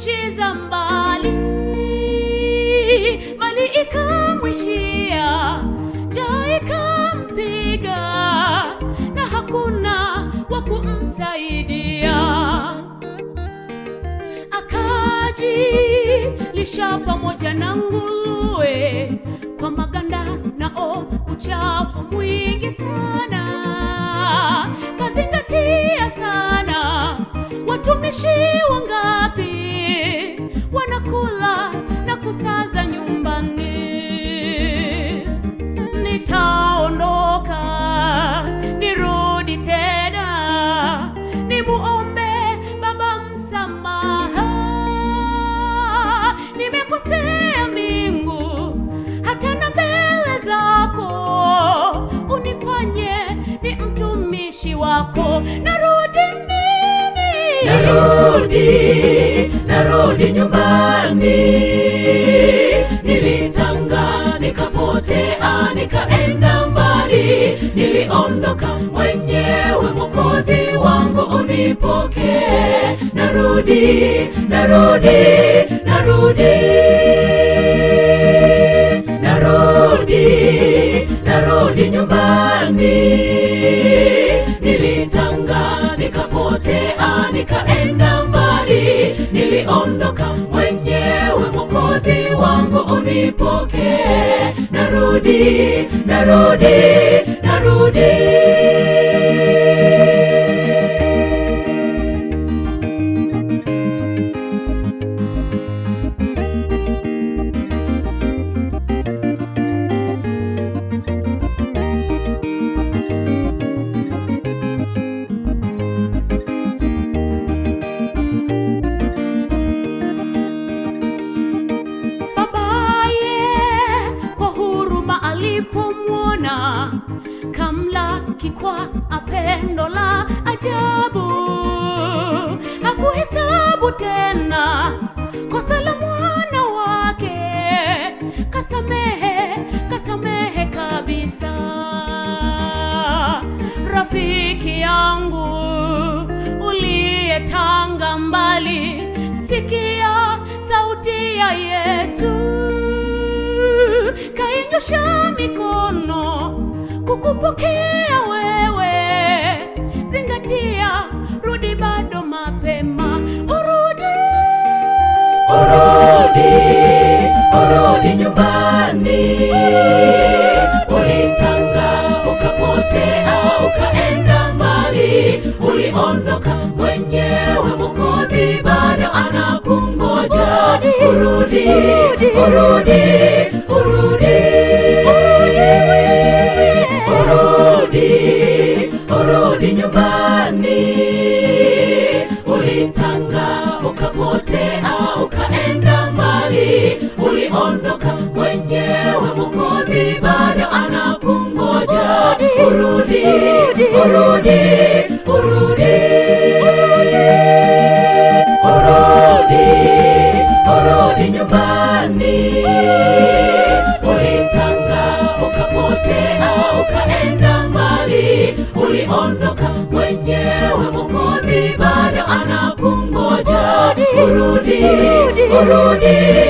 nchi za mbali, mali ikamwishia, njaa ikampiga, na hakuna wa kumsaidia. Akajilisha pamoja na nguruwe kwa maganda nao uchafu mwingi sana, kazingatia sana watumishi wangapi wanakula na kusaza nyumbani. Nitaondoka nirudi tena, nimuombe Baba msamaha, nimekosea mbingu hata na mbele zako, unifanye ni mtumishi wako. Narudi mimi, narudi narudi nyumbani nilitanga nikapotea nikaenda mbali niliondoka mwenyewe mwokozi wangu unipokee narudi narudi narudi narudi narudi nyumbani nilitanga nikapotea nikaenda mbali niliondoka mwenyewe mwokozi wangu unipokee narudi narudi narudi babaye kwa huruma alipomwona kamlaki kwa apendo la ajabu hakuhesabu tena kosa la mwana wake kasamehe kasamehe kabisa rafiki yangu uliyetanga mbali sikia sauti ya yesu kainyosha mikono kukupokea wewe zingatia rudi bado mapema urudi urudi urudi nyumbani ulitanga ukapotea ukaenda mbali uliondoka mwenyewe mwokozi bado anakungoja urudi urudi urudi urudi urudi nyumbani ulitanga ukapotea ukaenda mbali uliondoka mwenyewe mwokozi bado anakungoja urudi urudi urudi urudi urudi nyumbani ulitanga ukapotea ukaenda mbali uliondoka mwenyewe mwokozi bado anakungoja urudi urudi